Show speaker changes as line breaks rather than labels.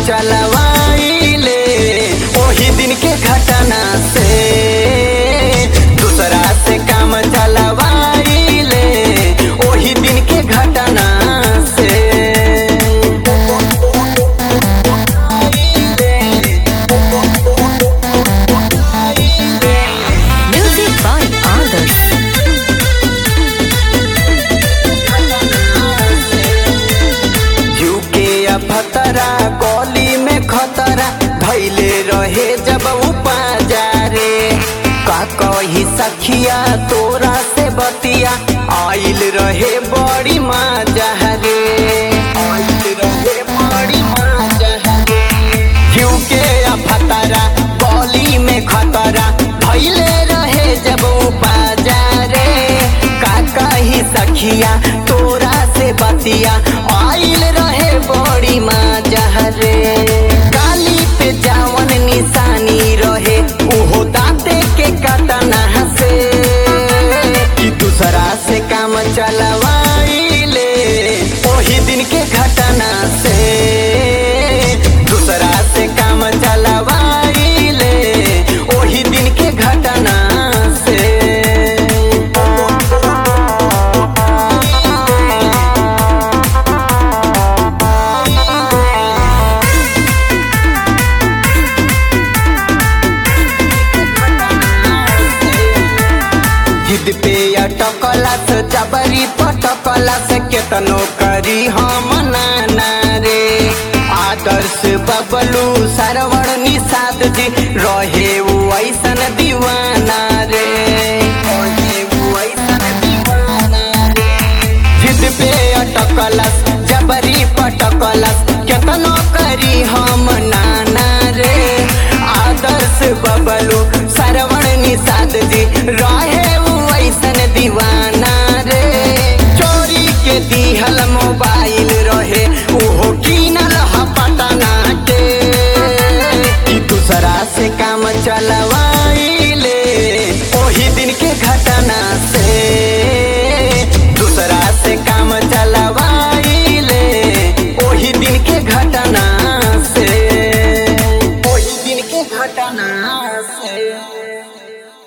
चलवाइले ओही दिन के घटना से दूसरा से काम चलवाइले ओही दिन के घटना से
Music by others.
झुके अफतरा गली में खतरा धैले रहे जब उपाजारे का कही सखिया तोरा से बतिया आइल रहे बड़ी मजा रे आइल रहे बड़ी मजा रे झुके अफतरा गली में खतरा धैले रहे जब उपाजारे का कही सखिया तोरा से बतिया आइल रहे बड़ी मजा रे गाली पे जावन निशानी रहे उहो दाते के कटना से कि दूसरा से काम चलवाइले ओही दिन के घटना से दूसरा से काम चलवाइले ओही दिन के घटना से जिद पे अटकला से जबरी पटकला से केतनो करी हम नाना रे आदर्श बबलू सरवण निषाद जी रहे वो ऐसन दीवाना रे रहे वो ऐसन दीवाना रे जिद पे अटकलस जबरी पटकलस केतनो करी हम नाना रे आदर्श बबलू सरवण निषाद जी रहे उ ऐसन दीवाना रे चोरी के दिहल मोबाइल रहे ओहो कीनल ह पटना के कि दूसरा से काम चलवा